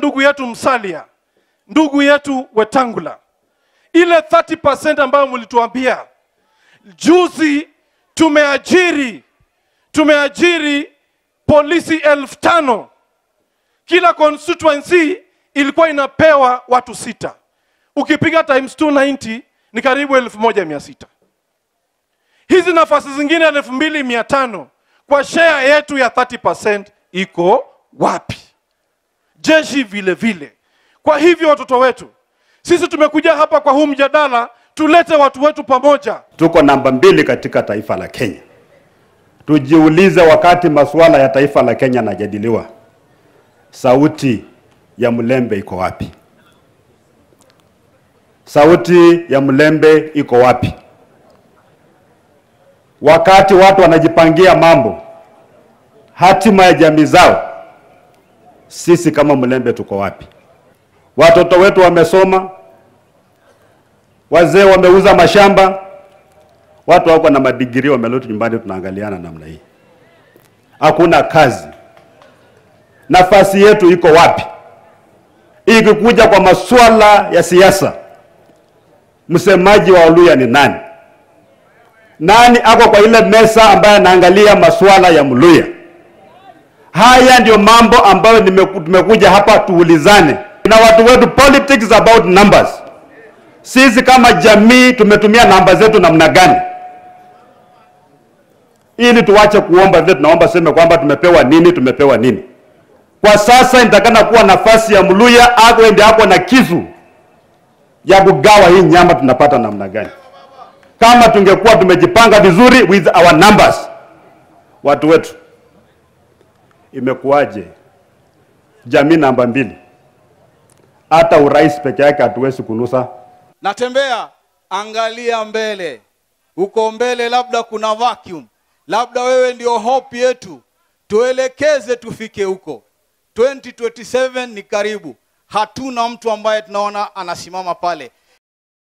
ndugu yetu Msalia, ndugu yetu Wetangula, ile 30% ambayo mlituambia juzi, tumeajiri tumeajiri polisi elfu tano kila constituency ilikuwa inapewa watu sita, ukipiga times 290 ni karibu elfu moja mia sita. Hizi nafasi zingine elfu mbili mia tano kwa share yetu ya 30% iko wapi? Jeshi vile vile. Kwa hivyo watoto wetu, sisi tumekuja hapa kwa huu mjadala, tulete watu wetu pamoja. Tuko namba mbili katika taifa la Kenya. Tujiulize, wakati masuala ya taifa la Kenya yanajadiliwa, sauti ya mlembe iko wapi? Sauti ya mlembe iko wapi? Wakati watu wanajipangia mambo, hatima ya jamii zao, sisi kama mlembe tuko wapi? Watoto wetu wamesoma, wazee wameuza mashamba, watu wako na madigiri wamerudi nyumbani, tunaangaliana namna hii, hakuna kazi. Nafasi yetu iko wapi? Ikikuja kwa masuala ya siasa, msemaji wa Oluya ni nani? Nani ako kwa ile mesa ambaye anaangalia masuala ya Mluya? Haya ndio mambo ambayo nimeku- tumekuja hapa tuulizane na watu wetu. Politics is about numbers. Sisi kama jamii tumetumia namba zetu namna gani, ili tuwache kuomba vile tunaomba, seme kwamba tumepewa nini, tumepewa nini. Kwa sasa inatakana kuwa nafasi ya Mluya ako ende ako na kisu ya kugawa hii nyama, tunapata namna gani? Kama tungekuwa tumejipanga vizuri with our numbers, watu wetu, imekuwaje jamii namba mbili? Hata urais peke yake hatuwezi kunusa. natembea angalia mbele huko mbele labda kuna vacuum labda wewe ndio hope yetu tuelekeze tufike huko 2027 ni karibu hatuna mtu ambaye tunaona anasimama pale